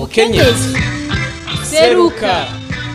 mukenyezi seruka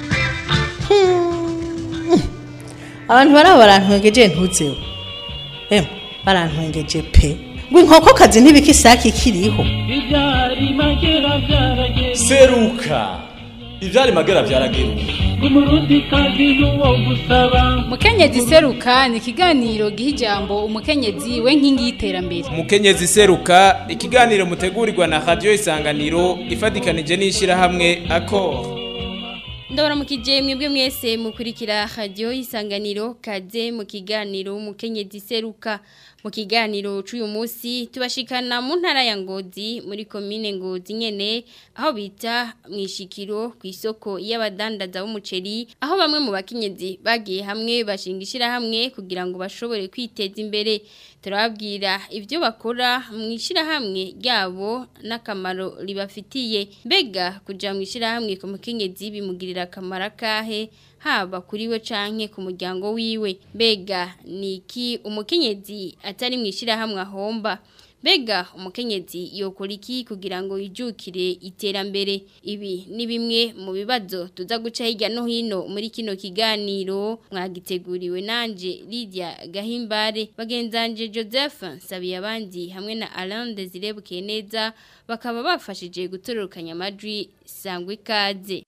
abantu baraba barantwengeje ntuzeho emwe barantwengeje pe ngo inkokokazi ntibika isake ikiriho Ibyari magera byarageze seruka ivyari magera vyarageruka umurundi kazi n'uwo gusaba mukenyezi seruka ni ikiganiro giha ijambo umukenyezi we nkingi y'iterambere umukenyezi seruka ikiganiro mutegurirwa na radio isanganiro ifatikanije n'ishirahamwe akor ndabaramukije mwebwe mwese mukurikira radio isanganiro kaze mu kiganiro umukenyezi seruka mu kiganiro c'uyu munsi tubashikana mu ntara ya Ngozi muri commune Ngozi nyene aho bita mwishikiro ku isoko y'abadandaza b'umuceri aho bamwe mu bakenyezi bagiye hamwe bashingishira hamwe kugira ngo bashobore kwiteza imbere turababwira ibyo bakora mu ishyirahamwe ryabo n'akamaro ribafitiye mbega kujya mu ishyirahamwe ku mukenyezi bimugirira akamaro akahe haba kuri we canke ku muryango wiwe mbega ni iki umukenyezi atari mu ishyirahamwe ahomba Bega umukenyezi yokora iki kugira ngo yijukire iterambere ibi ni bimwe mu bibazo tuza guca hirya no hino muri kino kiganiro mwagiteguriwe nanje Lydia Gahimbare bagenzanje Joseph Sabiye abandi hamwe na Alain Desire Bukeneza bakaba bafashije gutororokanya amajwi sangwe ikaze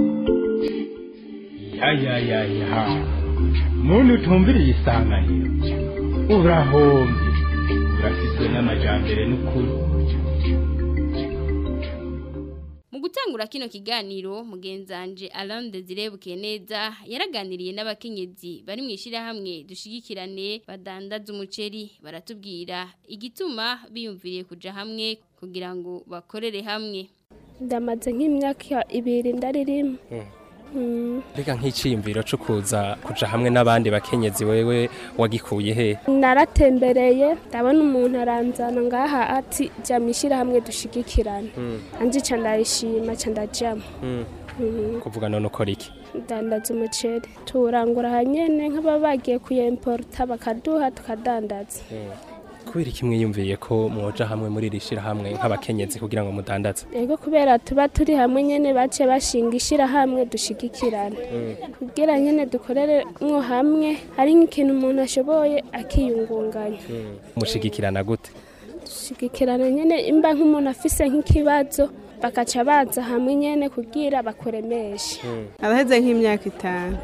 ya ya ya ya muntu utumviriye isanganiro urahombye urafitwe n'amajambere n'ukuri Mu gutangura kino kiganiro mugenzanje Alain Desire Bukeneza yaraganiriye n'abakenyezi bari mu ishirahamwe dushigikirane badandaza umuceri baratubwira igituma biyumviriye kuja hamwe kugira ngo bakorere hamwe ndamaze nk'imyaka ibiri ndaririmo Reka nk'iciyumviro cyo kuza kuja hamwe n'abandi bakenyezi wewe wagikuye he naratembereye ndabona umuntu aranzana ngaha ati jya mu ishyirahamwe dushigikirane anje ca ndayishima ca ndajamo kuvuga none ukora iki ndandaza umuceri tuwurangura hanyene nk'ababa bagiye kuyemporuta bakaduha tukadandaza kubera iki mwiyumviye ko mwoja hamwe muri iri shirahamwe nk'abakenyezi kugira ngo mudandaze ego kubera tuba turi hamwe nyene bace bashinga ishyirahamwe dushigikirane kugira nyene dukorere mwo hamwe hari nk'ikintu umuntu ashoboye akiyungunganya mushigikirana gute dushigikirana nyene imba nk'umuntu afise nk'ikibazo bakaca baza hamwe nyene kugira bakuremeshe araheze nk'imyaka itanu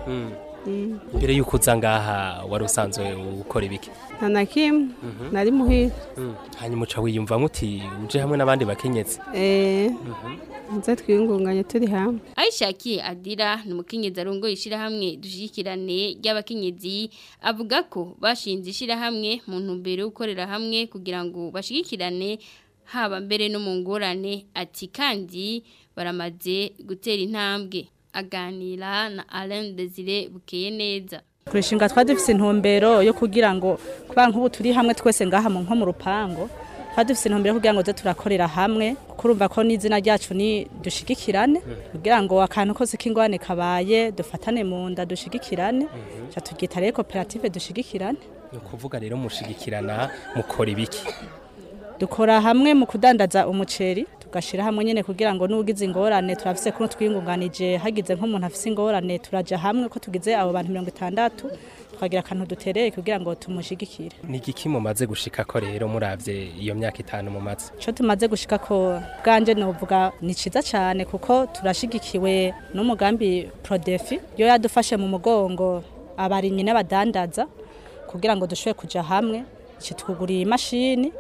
mbere yuko uza ngaha wari usanzwe ukora ibiki nta na kimwe nari muhira hanyuma uca wiyumva muti uje hamwe n'abandi bakenyezi eee nze twiyungunganye turi hamwe Aishakiye Adira ni umukenyezi arongoye ishirahamwe dushigikirane ry'abakenyezi avuga ko bashinze ishirahamwe mu ntumbero yo gukorera hamwe kugira ngo bashigikirane haba mbere no mu ngorane ati kandi baramaze gutera intambwe aganira na Alain Desire Bukeye neza kurishinga twari dufise intumbero yo kugira ngo kuba nk'ubu turi hamwe twese ngaha mu nko mu rupango twari dufise intumbero yo kugira ngo tuze turakorera hamwe kuko urumva ko n'izina ryacu ni dushigikirane kugira ngo akantu kose k'ingwane kabaye dufatane mu nda dushigikirane ca turyita rero koperative dushigikirane ni ukuvuga rero mushigikirana mukora ibiki dukora hamwe mu kudandaza umuceri tugashira hamwe nyene kugira ngo nugize ingorane turafise kuno twiyungunganije hagize nk'umuntu afise ingorane turaja hamwe ko tugize abo bantu 60 twagira akantu dutereye kugira ngo tumushigikire ni igiki mumaze gushika ko rero muravye iyo myaka itanu mumaze ico tumaze gushika ko bwanje novuga ni ciza cyane kuko turashigikiwe n'umugambi Prodefi yo yadufashe mu mugongo abarimyi n'abadandaza kugira ngo dushobore kuja hamwe kitwuguriye imashini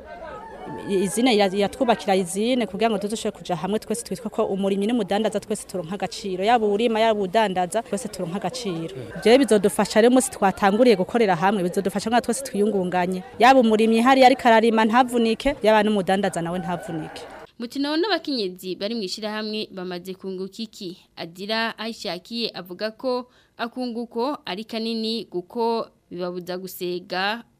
izine yatwubakira izine kugira ngo tuzoshobore kuja hamwe twese twitwa ko umurimyi n'umudandaza twese turonka agaciro yaba urima yaba udandaza twese turonka agaciro ibyo bizodufasha rero umunsi twatanguriye gukorera hamwe bizodufasha ngo twese twiyungunganye yaba umurimyi hari ariko ararima ntavunike yaba n'umudandaza nawe ntavunike Mutino n'abakenyezi bari mu ishirahamwe bamaze kunguka iki Adira Aishakiye avuga ko akunguko ari kanini guko bibabuza gusega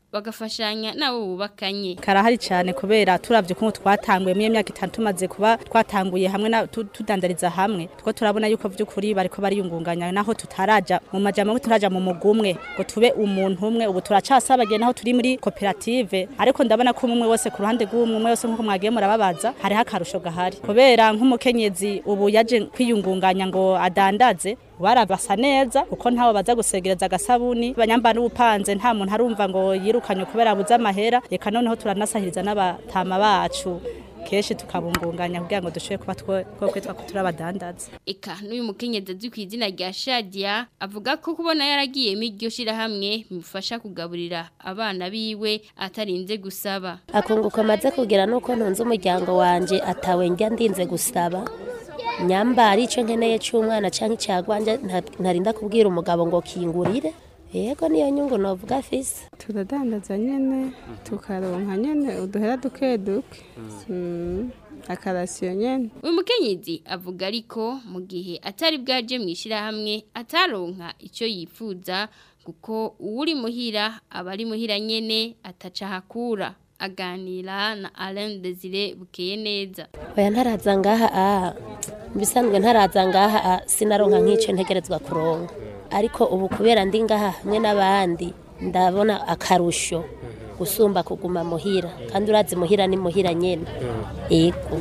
bagafashanya nabo bubakanye karahari cyane kubera turavye ko twatanguye mu myaka itanu tumaze kuba twatanguye hamwe na tu- tudandariza hamwe two turabona yuko vy'ukuri bariko bariyungunganya naho tutaraja mu majambo ngo turaja mu mugumwe ngo tube umuntu umwe ubu turacasabagiye naho turi muri koperative ariko ndabona ko umwe wese ku ruhande rw'umwe umwe wese nkuko mwagiye murababaza hariho akarusho gahari kubera nk'umukenyezi ubu yaje kwiyungunganya ngo adandaze barabasa neza kuko ntawe baza gusegereza agasabuni banyamba n'ubupanze nta muntu arumva ngo yirukanye kubera abuze amahera reka noneho turanasahiriza n'abatama bacu kenshi tukabungunganya kugira ngo dushobore kuba two- two kwitwa ko turi abadandaza eka n'uyu mukenyezi azwi ku izina rya Shadia avuga ko kubona yaragiye mu iryo shirahamwe bimufasha kugaburira abana biwe atarinze gusaba akunguka amaze kugira nuko ntunze umuryango wanje atawe njya ndinze gusaba nyamba ari icyo nkeneye cy'umwana cyangwa icyagwanje ntarinda kubwira umugabo ngo kingurire yego niyo nyungu novuga afise turadandaza nyene tukaronka nyene uduhera duke duke Mm, akarasiyo nyene uyu mukenyezi avuga ariko mu gihe atari bwaje mu ishirahamwe ataronka icyo yifuza kuko uwuri muhira aba ari muhira nyene ataca hakura aganira na Alain Desire bukeye neza oya ntaraza ngaha a bisanzwe ntaraza ngaha a sinaronka nk'icyo ntegerezwa kuronka ariko ubu kubera ndi ngaha hamwe n'abandi ndabona akarusho gusumba kuguma muhira kandi urazi muhira ni muhira nyene yego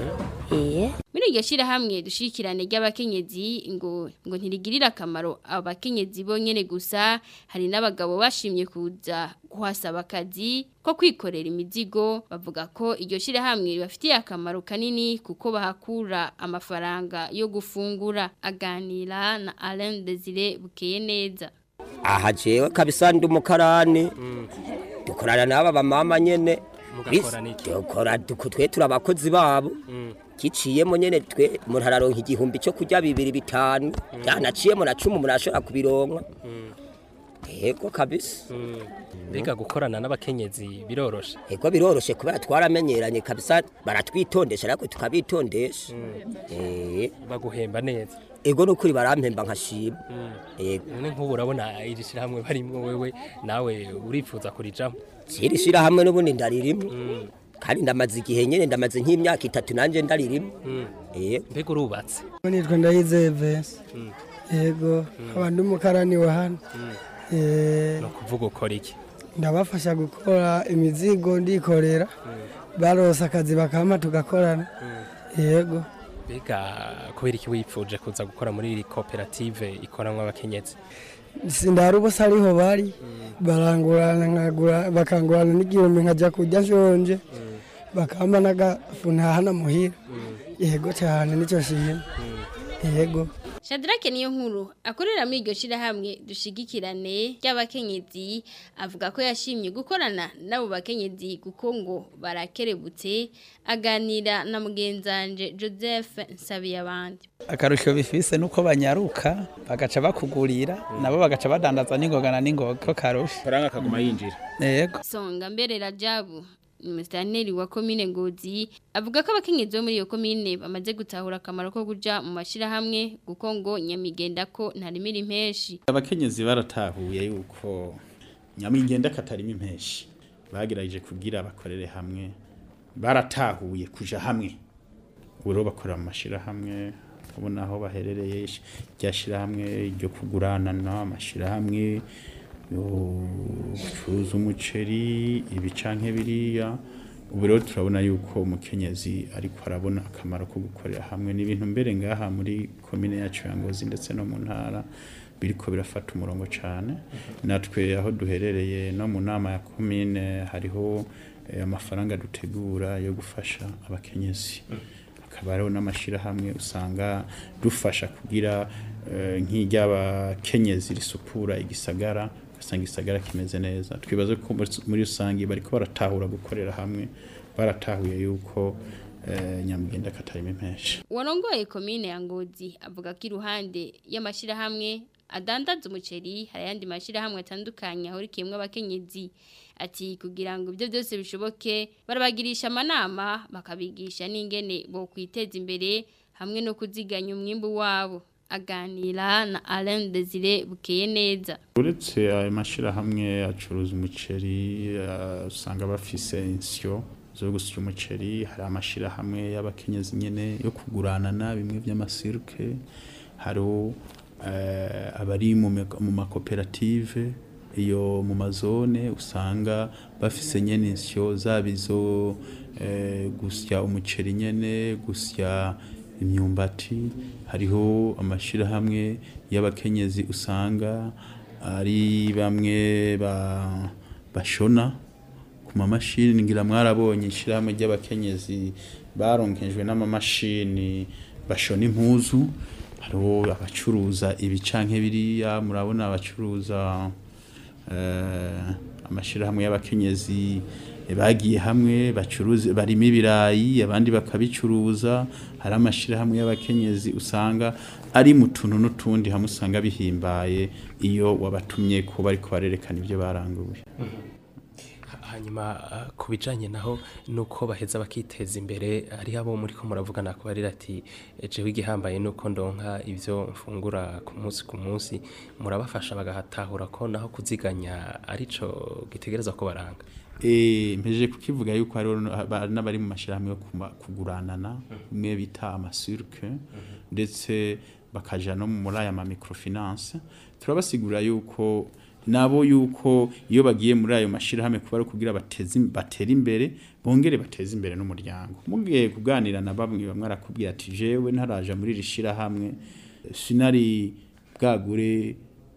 eh muri iryo shirahamwe dushikirane ry'abakenyezi ngo ngo ntirigirira akamaro abakenyezi bonyene gusa hari n'abagabo bashimye kuza kuhasaba akazi ko kwikorera imizigo bavuga ko iryo shirahamwe ribafitiye akamaro kanini kuko bahakura amafaranga yo gufungura aganira na Alain Desire bukeye neza aha jewe kabisa ndi umukarani dukorana n'aba bamama nyene Mugakorana iki? dukora duko- twe turi abakozi babo giciyemo nyene twe umuntu araronka igihumbi cyo kurya bibiri bitanu yanaciyemo na cumi umuntu ashobora kubironka yego kabisa mbega gukorana n'abakenyezi biroroshe yego biroroshe kubera twaramenyeranye kabisa baratwitondesha ariko tukabitondesha eh baguhemba neza ego nukuri barampemba nkashima yego none nk'ubu urabona iri shyirahamwe barimwo wewe nawe urifuza kurijamo iri shyirahamwe n'ubundi ndaririmo kandi ndamaze igihe nyine ndamaze nk'imyaka itatu nanjye ndaririmo yego mbega urubatse nitwa ndayizeye vese yego nkaba ndi umukarani wa hano Eh, ni ukuvuga ukora iki ndabafasha gukora imizigo ndikorera barose akazi bakampa tugakorana yego mbega kubera iki wipfuje kuza gukora muri iri koperative ikoranwa abakenyezi sindari ubusa ariho bari barangurana nkagura bakangurana n'igihumbi nkajya kurya nshonje bakampa n'agafu ntahana muhira yego cyane nicyo shimwe yego Shadrake niyo nkuru akorera muri iryo shirahamwe dushigikirane ry'abakenyezi avuga ko yashimye gukorana n'abo bakenyezi kuko ngo barakerebutse aganira na mugenzanje Joseph Nsabiyabandi akarusho bifise nuko banyaruka bagaca bakugurira nabo bagaca badandaza n'ingogana n'ingoga ko karusha faranga kaguma yinjira yego Songa mbere Rajabu Mustanteri wa komine Ngozi avuga ko abakenyezi bo muri iyo komine bamaze gutahura akamaro ko kuja mu mashirahamwe guko ngo nyamigenda ko ntarimira impeshi abakenyezi baratahuye yuko nyamigenda katarimo impeshi bagerageje kugira abakorere hamwe baratahuye kuja hamwe ubu rero bakorera mu mashirahamwe ubona aho baherereye ryashirahamwe ryo kuguranana amashirahamwe yo gucuruza umuceri ibi canke biriya ubu rero turabona yuko umukenyezi ariko arabona akamaro ko gukorera hamwe n'ibintu mbere ngaha muri komine yacu ya Ngozi ndetse no mu ntara biriko birafata umurongo cyane natwe aho duherereye no mu nama ya komine hariho eh, amafaranga dutegura yo gufasha abakenyezi hakaba hariho n'amashirahamwe usanga dufasha kugira eh, nk'iry'abakenyezi risupura igisagara ugasanga igisagara kimeze neza twibaze ko muri- muri rusange bariko baratahura gukorera hamwe baratahuye yuko eh, nyamugenda katarimo impeshi Warongoye komine ya Ngozi avuga ko iruhande y'amashirahamwe adandaza umuceri hari ayandi mashirahamwe atandukanye ahurikiyemwe abakenyezi ati kugira ngo ibyo byose bishoboke barabagirisha amanama bakabigisha n'ingene bo kwiteza imbere hamwe no kuziganya umwimbu wabo aganira na Alain Desire bukeye neza uretse ayo mashyirahamwe acuruza umuceri eh, usanga bafise insyo zo gusya umuceri hari amashyirahamwe y'abakenyezi nyine yo kuguranana bimwe by'amasiruke hariho eh, abari mu me- mu makoperative iyo mu mazone usanga bafise nyene insyo zaba izo eh, gusya umuceri nyene gusya imyumbati hariho amashirahamwe y'abakenyezi usanga ari bamwe ba, bashona ku mamashini ngira mwarabonye ishirahamwe ry'abakenyezi baronkejwe n'amamashini bashona impuzu hariho abacuruza ibi canke biriya murabona abacuruza eh, amashirahamwe y'abakenyezi eh, bagiye hamwe bacuruza barimo ibirayi abandi bakabicuruza hari amashirahamwe y'abakenyezi usanga ari mu tuntu n'utundi hamwe usanga bihimbaye iyo wabatumye ko bariko barerekana ibyo baranguye hanyuma ah, ku bijanye naho nuko baheza bakiteza imbere hariho abo muri ko muravugana ko barira ati jewe igihambaye nuko ndonka ivyo mfungura ku munsi ku munsi murabafasha bagahatahura ko naho kuziganya arico gitegereza ko baranga Eh, mpejeje kukivuga yuko hariho no- ba- n'abari mu mashyirahamwe yo kuma- kuguranana bimwe bita amasurke ndetse bakaja no muri aya ma microfinance turabasigurira yuko nabo yuko iyo bagiye muri ayo mashyirahamwe kuba ari kugira bateze im- batere imbere bongere bateze imbere n'umuryango mugiye kuganira na bamwe bamwe arakubwira ati jewe ntaraja muri iri shyirahamwe sinari bwagure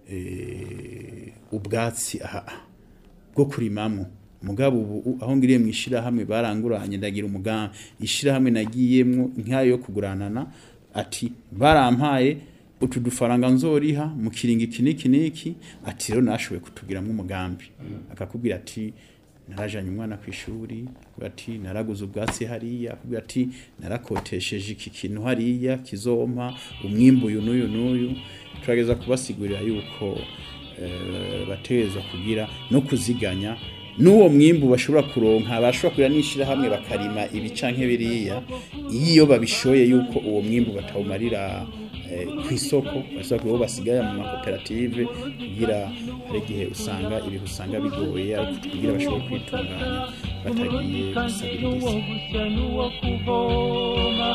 eh, ubwatsi aha bwo kurimamwo mugabo ubu aho ngiriye mu ishirahamwe baranguranye ndagira umugambi ishirahamwe nagiyemwo nk'ayo yo kuguranana ati barampaye utu dufaranga nzoriha mu kiringo iki n'iki n'iki ati rero nashoboye kutugiramwo umugambi akakubwira ati narajanye umwana ku ishuri akubwira ati naraguze ubwatsi hariya akubwira ati narakotesheje iki kintu hariya kizompa umwimbu uyu n'uyu n'uyu turageza kubasigurira yuko eh, bategerezwa kugira no kuziganya n'uwo mwimbu bashobora kuronka bashobora kugira n'ishirahamwe bakarima ibi canke biriya iyo babishoye yuko uwo mwimbu batawumarira eh, ku isoko bashobora kuba basigaye mu makoperative kugira hari igihe usanga ibihe usanga bigoye ariko kugira bashobore kwitunganya batagiye kandi n'uwo gusabiriza gusya n'uwo kuvoma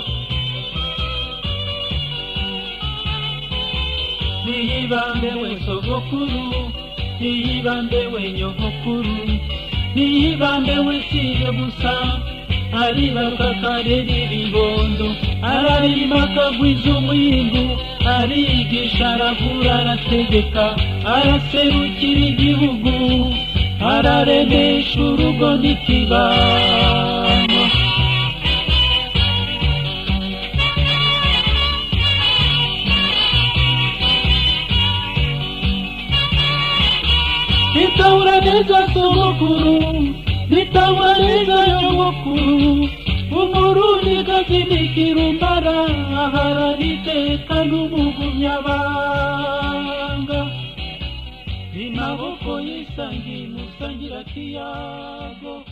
niyibambe we sogokuru niyibambe we nyogokuru niyibambe we sije gusa aribaruka karera ibibondo ararima akagwiza umwimbu arigisha aravura arategeka araserukira igihugu araremesha urugo n'ikibano nitahura neza sogokuru nitahura neza nyogokuru umurundi gazinikira umbara aharaniteka n'umugumyabanga imaboko yisangiye musangira kiyago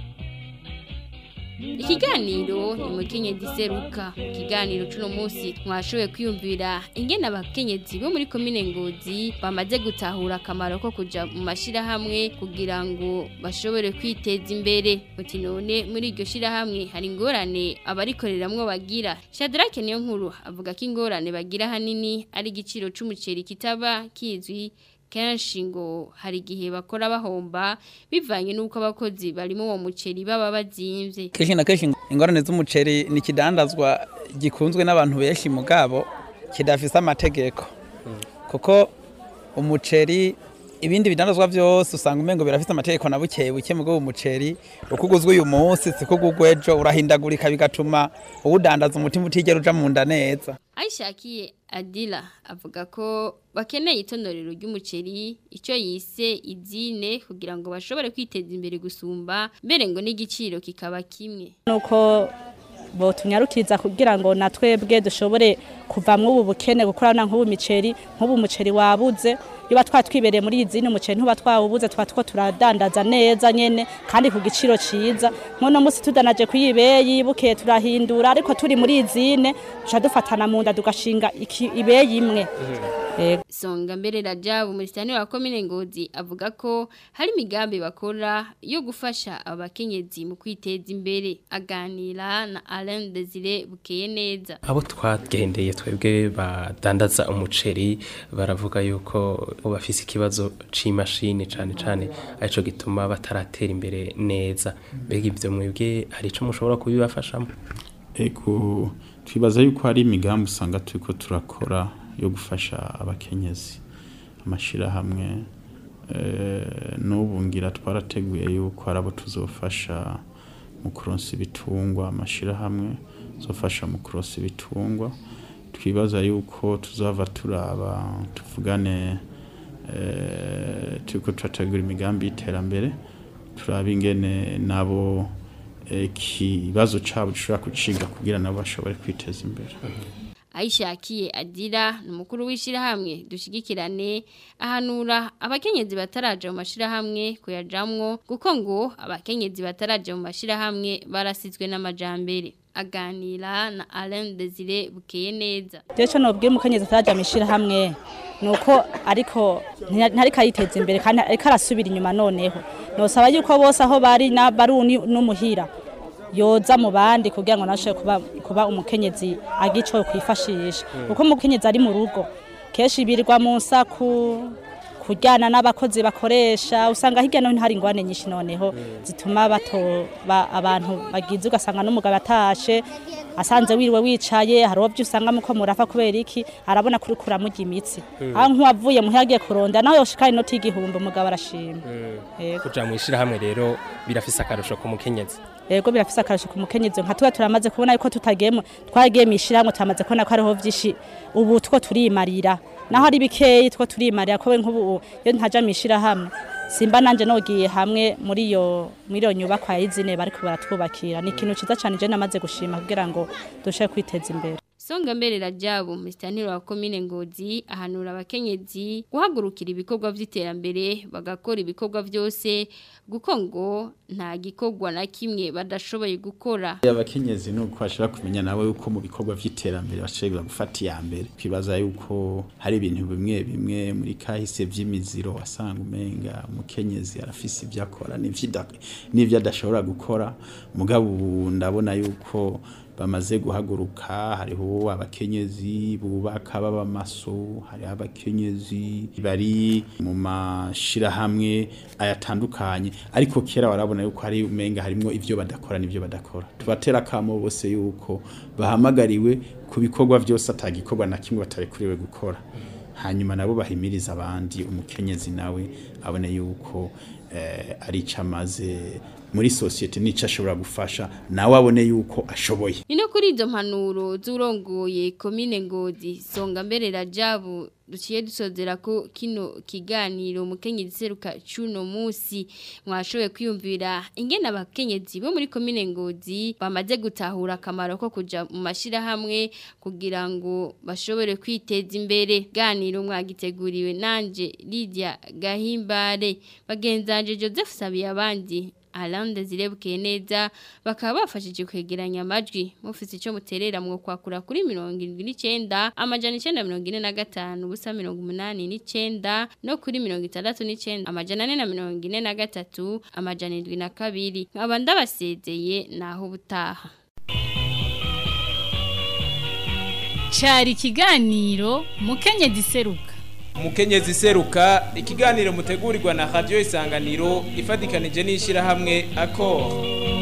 Ikiganiro ni mukenyezi seruka ikiganiro cuno munsi mwashoboye kwiyumvira ingene abakenyezi bo muri komine Ngozi bamaze gutahura akamaro ko kuja mu mashirahamwe kugira ngo bashobore kwiteza imbere muti none muri iryo shirahamwe hari ingorane abarikoreramwo bagira Shadrack niyo nkuru avuga ko ingorane bagira hanini ari igiciro c'umuceri kitaba kizwi kenshi ngo hari igihe bakora bahomba bivanye n'uko abakozi barimo uwo muceri baba bazimvye kenshi na kenshi ingorane z'umuceri ni ikidandazwa gikunzwe n'abantu benshi mugabo kidafise amategeko kuko umuceri ibindi bidandazwa byose usanga umengo birafise amategeko na bukeye buke mugabo umuceri uko uguzwe uyu munsi siko ugugwa ejo urahindagurika bigatuma uwudandaza umutima utigera uja mu nda neza Aishakiye Adila avuga ko bakeneye itonorero ry'umuceri icyo yise izine kugira ngo bashobore kwiteza imbere gusumba mbere ngo n'igiciro kikaba kimwe nuko botunyarukiriza kugira ngo na twebwe dushobore kuva muri ubu bukene gukorana nk'ubu miceri nk'ubu umuceri wabuze iyo twatwibereye muri iyi zindi umuceri ntuba twawubuze twa two turadandaza neza nyene kandi ku giciro ciza nkono musi tudanaje kuyibeyi bukeye turahindura ariko turi muri izine duca dufatana mu nda tugashinga iki- ibeyi imwe Yego. Songa mbere Rajabu Muritani wa komine Ngozi avuga ko hari imigambi bakora yo gufasha abakenyezi mu kwiteza imbere aganira na Alain Desire bukeye neza abo twagendeye twebwe badandaza umuceri baravuga yuko bafise ikibazo c'imashini cane cane arico gituma bataratera imbere neza mbega ivyo mwebwe hari ico mushobora kubibafashamo ego twibaza yuko hari imigambi usanga turiko turakora yo gufasha abakenyezi amashirahamwe eh, n'ubu ngira twarateguye yuko hari abo tuzofasha mu kuronsa ibitungwa amashirahamwe zofasha mu kuronsa ibitungwa twibaza yuko tuzava turaba tuvugane eh, turiko turategura imigambi y'iterambere turaba ingene nabo eh, ikibazo cabo dushobora kuciga kugira nabo bashobore kwiteza imbere Aishakiye Adira numukuru w'ishirahamwe dushigikirane ahanura abakenyezi bataraje mu mashirahamwe kuyajamwo kuko ngo abakenyezi bataraje mu mashirahamwe barasizwe n'amajambere aganira na Alain Desire bukeye neza Jecho nobwiye umukenyezi ataraja mishira hamwe nuko ariko nti- ntariko ariteza imbere kandi ariko arasubira inyuma noneho nosaba yuko bose aho bari na baruni n'umuhira yoza mu bandi kugira ngo nashe kuba kuba umukenyezi agico kwifashisha kuko umukenyezi ari mu rugo keshi birirwa mu nsaku kujyana n'abakozi bakoresha usanga hirya no hino hari ingwane nyinshi noneho zituma bato ba, abantu bagize ugasanga n'umugabo atashe asanze wiriwe wicaye hari uwo usanga muko murafa kubera iki arabona kuri kuramurya imitsi Mm. aho nk'uwavuye muhira agiye kuronda naho yoshikara inoti y'igihumbi umugabo arashima Yego. kuja mu ishirahamwe rero birafise akarusho ku mukenyezi Ego birafise akarusho ku mukenyezi nka tuba turamaze kubona yuko tutagiyemo twaragiye mu ishiramwe turamaze kubona ko hariho vyinshi ubu two turimarira naho ari bikeyi two turimarira ko we nk'ubu iyo ntaja mu ishirahamwe simba nanje nogiye hamwe muri iyo muri iyo nyubakwa y'izine bariko baratwubakira ni ikintu ciza cane je namaze gushima kugira ngo dushe kwiteza imbere Songa mbere Rajabu Muritani wa komine Ngozi ahanura abakenyezi guhagurukira ibikorwa vy'iterambere bagakora ibikorwa vyose guko ngo nta gikorwa na kimwe badashoboye gukora abakenyezi nuko bashobora kumenya nawe yuko mu bikorwa vy'iterambere bashobora gufata iya mbere twibaza yuko hari ibintu bimwe bimwe muri kahise vy'imiziro wasanga umenga umukenyezi arafise ibyo akora n'ivyo ida- n'ivyo adashobora gukora mugabo ubu ndabona yuko bamaze guhaguruka hariho abakenyezi bubaka baba maso hariho abakenyezi bari mu mashirahamwe ayatandukanye ariko kera warabona yuko hari umenga harimo ivyo badakora n'ivyo badakora tubatera kamo bose yuko bahamagariwe ku bikorwa byose atagikorwa na kimwe batarekuriwe gukora hanyuma nabo bahimiriza abandi umukenyezi nawe abone yuko eh, ari ico amaze muri sosiyete n'ico ashobora gufasha nawe abone yuko ashoboye Ino kuri izo mpanuro z'urongoye komine Ngozi songa mbere Rajabu duciye dusozera ko kino kiganiro mukenyezi seruka cuno musi mwashoboye kwiyumvira ingene abakenyezi bo muri komine Ngozi bamaze gutahura akamaro ko kuja mu mashira hamwe kugira ngo bashobore kwiteza imbere ganiro mwagiteguriwe nanje Lydia Gahimbare bagenzanje Joseph Sabiye abandi Alain Desire neza bakaba bafashije kwegeranya amajwi mufise ico muterera mwo kwakura kuri 79 amajana 945 ubusa 89 no kuri 69 amajana 443 amajana 72 nkaba ndabasezeye naho butaha Cari ikiganiro mukenyezi seruka Mukenyezi seruka ikiganiro mutegurirwa na Radio Isanganiro ifadikanije n'ishirahamwe Accor